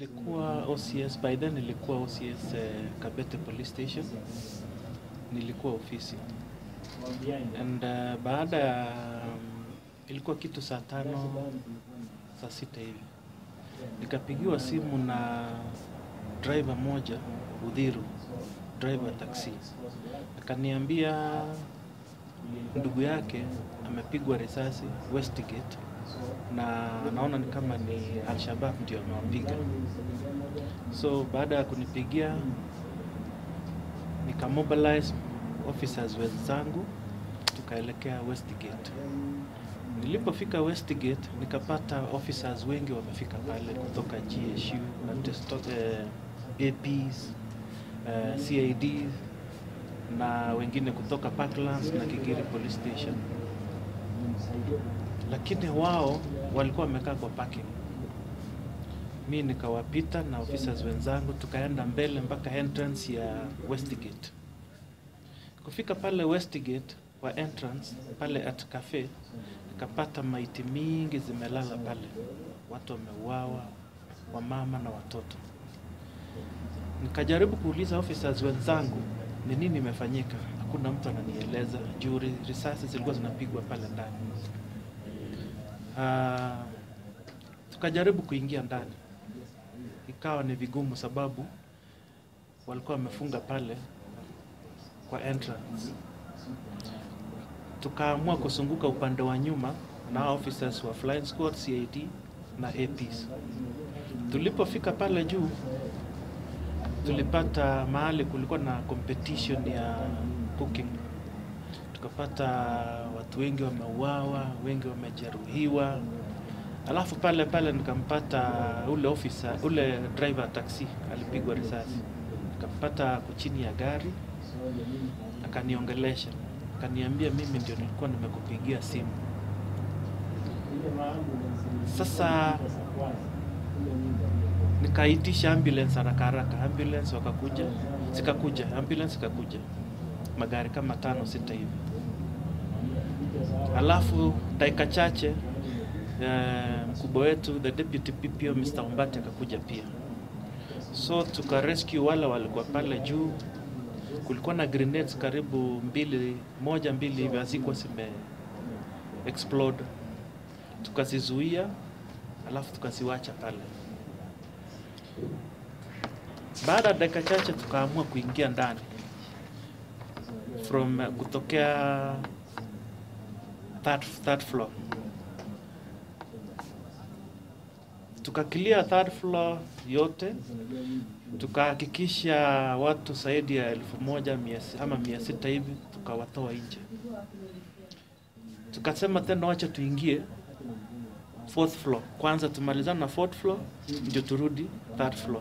Nilikuwa OCS by then, nilikuwa OCS eh, Kabete Police Station, nilikuwa ofisi and uh, baada ya um, ilikuwa kitu saa tano saa sita hivi nikapigiwa simu na driver moja Udhiru, driver taxi, akaniambia ndugu yake amepigwa risasi Westgate na naona ni kama ni Alshabab ndio amewapiga. So baada ya kunipigia nikamobilize officers wenzangu tukaelekea Westgate. Nilipofika Westgate nikapata officers wengi wamefika pale kutoka GSU, atesto- eh, APs, eh, CID na wengine kutoka Parklands na Kigiri Police Station, lakini wao walikuwa wamekaa kwa parking. Mi nikawapita na officers wenzangu tukaenda mbele mpaka entrance ya Westgate. Kufika pale Westgate kwa entrance pale at cafe, nikapata maiti mingi zimelala pale, watu wameuawa, wamama na watoto. Nikajaribu kuuliza officers wenzangu ni nini imefanyika, hakuna mtu ananieleza juu ri- risasi zilikuwa zinapigwa pale ndani. Ah, tukajaribu kuingia ndani, ikawa ni vigumu sababu walikuwa wamefunga pale kwa entrance. Tukaamua kusunguka upande wa nyuma na officers wa flying squad, CID na APs. Tulipofika pale juu, tulipata mahali kulikuwa na competition ya cooking. Tukapata watu wengi wameuawa, wengi wamejeruhiwa. Alafu pale pale nikampata ule officer, ule driver taxi alipigwa risasi. Nikampata ako chini ya gari, akaniongelesha, akaniambia mimi ndio nilikuwa nimekupigia simu. Sasa nikaitisha ambulance haraka haraka, ambulance wakakuja, zikakuja, ambulance ikakuja, magari kama tano sita hivi. Alafu dakika chache eh, mkubwa wetu the deputy PPO Mr. Umbati akakuja pia, so tuka rescue wale walikuwa pale juu. Kulikuwa na grenades karibu mbili, moja mbili hivi hazikuwa zime explode, tukazizuia alafu tukaziwacha pale. Baada ya dakika chache tukaamua kuingia ndani from uh, kutokea third, third floor tukaclear third floor yote, tukahakikisha watu zaidi ya elfu moja mia si- ama mia sita hivi tukawatoa nje. Tukasema tena wacha tuingie fourth floor kwanza, tumalizane na fourth floor ndio turudi third floor.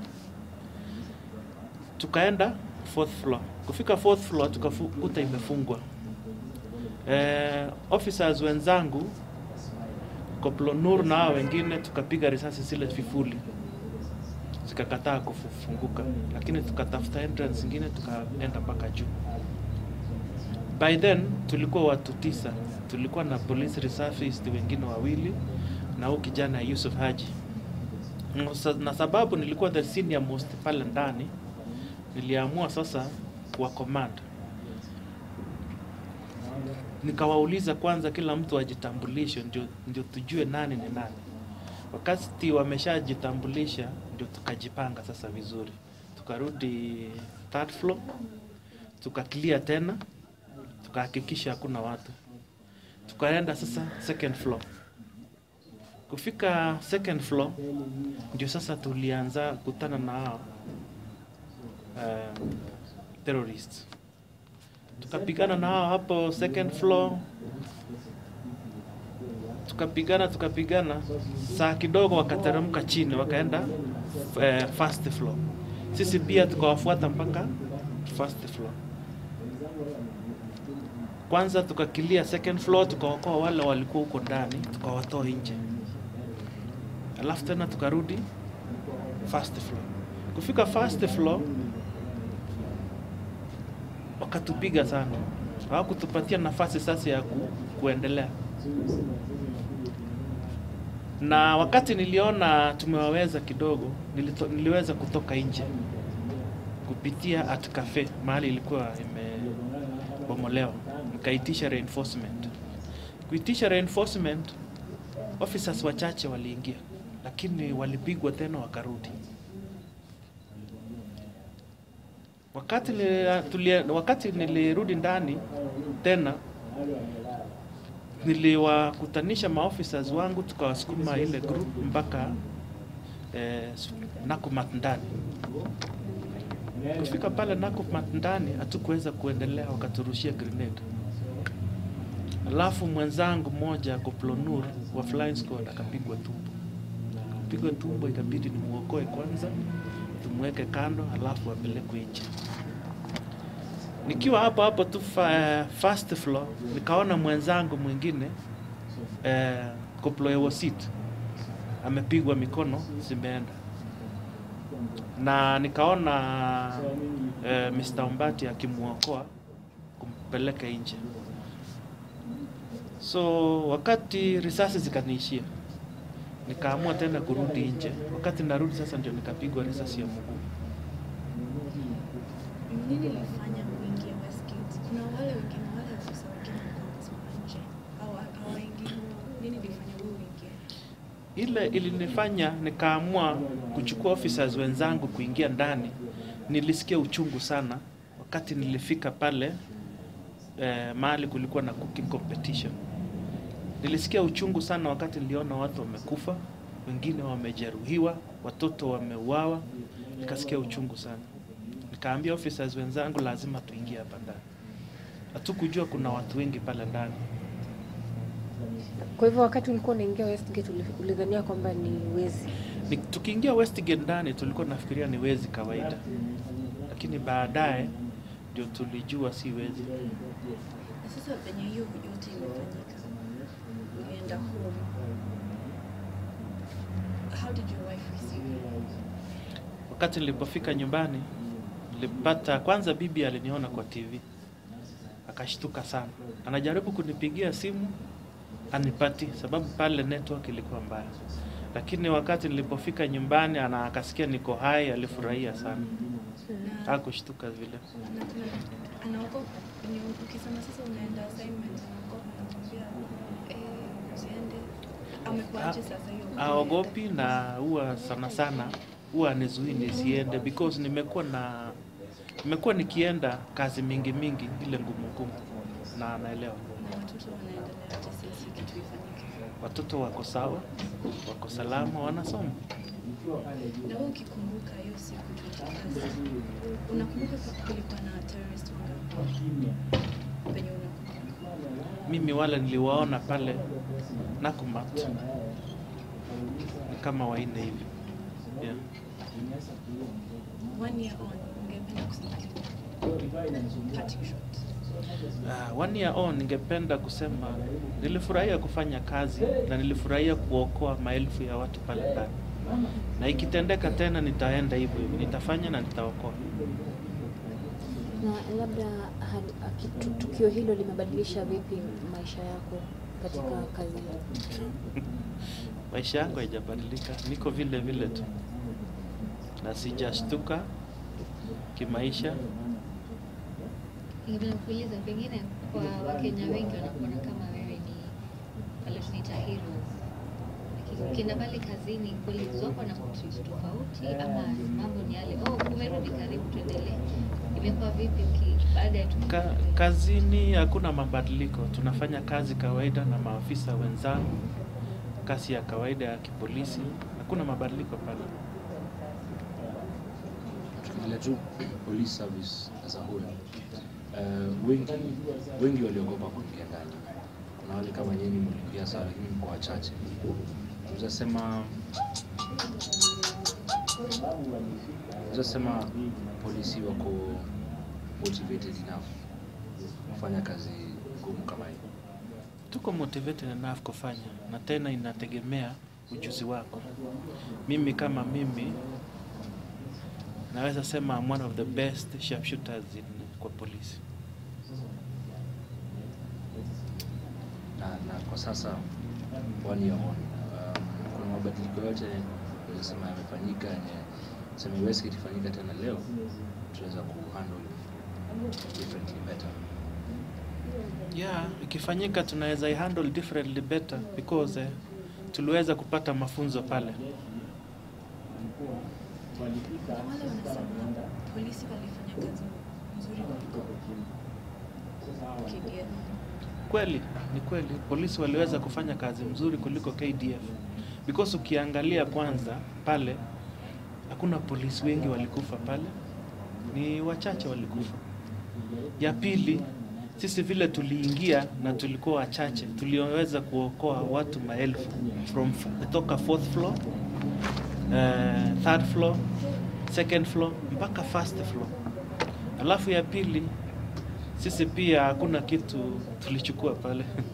Tukaenda fourth floor, kufika fourth floor tukakuta imefungwa. Eh, officers wenzangu Koplo Nur na hao wengine tukapiga risasi zile vifuli zikakataa kufunguka, lakini tukatafuta entrance zingine tukaenda mpaka juu. By then tulikuwa watu tisa, tulikuwa na police reservist wengine wawili na huyu kijana Yusuf Haji. Sa- Na sababu nilikuwa the senior most pale ndani, niliamua sasa kuwa command nikawauliza kwanza kila mtu ajitambulishe ndio, ndio tujue nani ni nani. Wakati wameshajitambulisha ndio tukajipanga sasa vizuri, tukarudi third floor, tukaclear tena, tukahakikisha hakuna watu, tukaenda sasa second floor. Kufika second floor ndio sasa tulianza kutana na hao uh, terrorists tukapigana na hao hapo second floor, tukapigana tukapigana, saa kidogo wakateremka chini wakaenda eh, first floor. Sisi pia tukawafuata mpaka first floor. Kwanza tukakilia second floor, tukaokoa wale walikuwa huko ndani, tukawatoa nje, alafu tena tukarudi first floor. Kufika first floor wakatupiga sana, hawakutupatia nafasi sasa ya ku, kuendelea. na wakati niliona tumewaweza kidogo, nilito, niliweza kutoka nje kupitia at cafe mahali ilikuwa imebomolewa, nikaitisha reinforcement. Kuitisha reinforcement, officers wachache waliingia, lakini walipigwa tena wakarudi. Wakati nili, tulia, wakati nilirudi ndani tena niliwakutanisha maofficers wangu tukawasukuma ile group mpaka eh, Nakumatt ndani. Kufika pale Nakumatt ndani hatukuweza kuendelea, wakaturushia grenade. Alafu mwenzangu mmoja Koplonur wa flying squad akapigwa tumbo, kupigwa tumbo, ikabidi nimuokoe kwanza, tumweke kando, alafu apelekwe nje. Nikiwa hapo hapo tu fa, first floor nikaona mwenzangu mwingine eh, Koploewosit amepigwa mikono zimeenda, na nikaona eh, Mr. Umbati akimuokoa kumpeleka nje. So wakati risasi zikaniishia, nikaamua tena kurudi nje. Wakati narudi sasa, ndio nikapigwa risasi ya mguu. Nini ilifanya kuingia Westgate? Kuna wale wengine wale ofisa wengine walikuwa wamesimama nje au hawaingii. Nini ilifanya wewe uingie? Ile ilinifanya nikaamua kuchukua officers wenzangu kuingia ndani. Nilisikia uchungu sana wakati nilifika pale eh, mahali kulikuwa na cooking competition. Nilisikia uchungu sana wakati niliona watu wamekufa, wengine wamejeruhiwa, watoto wameuawa. Nikasikia uchungu sana, nikaambia officers wenzangu lazima tuingie hapa ndani. Hatukujua kuna watu wengi pale ndani. Kwa hivyo wakati ulikuwa unaingia Westgate uli- ulidhania kwamba ni wezi. Ni- Tukiingia Westgate ndani tulikuwa nafikiria ni wezi kawaida, lakini baadaye ndio tulijua si wezi. Na sasa penye hiyo yote imefanyika, ulienda home. How did your wife receive you? Wakati nilipofika nyumbani, nilipata kwanza, bibi aliniona kwa TV akashtuka sana, anajaribu kunipigia simu anipati, sababu pale network ilikuwa mbaya. Lakini wakati nilipofika nyumbani, ana akasikia niko hai, alifurahia sana, Na, hakushtuka vile. na kuna anaogopa Wenye ukisema sasa unaenda assignment, anaogopa anakwambia eh, usiende. Amekuaje sasa hiyo? Aogopi na huwa sana sana huwa anizuii nisiende because nimekuwa na nimekuwa nikienda kazi mingi mingi ile ngumu ngumu, na anaelewa. Na watoto wanaendelea aje since hii kitu ifanyike? Watoto wako sawa, wako salama, wanasoma. Na wewe ukikumbuka hiyo siku tulikazi, unakumbuka kulikuwa na terrorist wangapi? Penye unakumbuka? Mimi wale niliwaona pale Nakumatt ni kama wanne hivi yeah. One year on, ungependa kusema nini? Parting shot. Uh, one year on, ningependa kusema nilifurahia kufanya kazi na nilifurahia kuokoa maelfu ya watu pale ndani, na ikitendeka tena nitaenda hivyo hivyo, nitafanya na nitaokoa. Na labda hali- aki- tu- tukio hilo limebadilisha vipi maisha yako katika kazi hiyo? Maisha yangu haijabadilika, niko vile vile tu na sijashtuka kimaisha. Ningependa kuuliza pengine kwa Wakenya wengi wanakuona kama wewe ni wale tunaita heroes. Lakini ukienda pale kazini colleagues wako na kutreat tofauti ama mambo ni yale oh, umerudi karibu tuendelee. Imekuwa vipi uki baada ya tu- Ka, kazini hakuna mabadiliko, tunafanya kazi kawaida na maafisa wenzangu, kazi ya kawaida ya kipolisi, hakuna mabadiliko pale. tukiendelea tu police service as a whole uh, wengi wengi waliogopa kuingia ndani. Kuna wale kama nyinyi mliingia sawa, lakini mko wachache. Tunasema tunasema polisi wako motivated enough kufanya kazi ngumu kama hii. Tuko motivated enough kufanya, na tena inategemea ujuzi wako. Mimi kama mimi naweza sema I'm one of the best sharpshooters in, kwa polisi. na, na kwa sasa one year on um, mabadiliko yote naweza sema yamefanyika yenye sema iwezi ikifanyika tena leo tunaweza kuhandle differently better yeah ikifanyika tunaweza ihandle differently better because eh, tuliweza kupata mafunzo pale Na wale wanasema polisi walifanya kazi nzuri kuliko KDF. kweli ni kweli polisi waliweza kufanya kazi mzuri kuliko KDF because ukiangalia kwanza pale hakuna polisi wengi walikufa pale ni wachache walikufa ya pili sisi vile tuliingia na tulikuwa wachache tuliweza kuokoa watu maelfu from kutoka fourth floor uh, third floor second floor mpaka first floor alafu ya pili sisi pia hakuna kitu tulichukua pale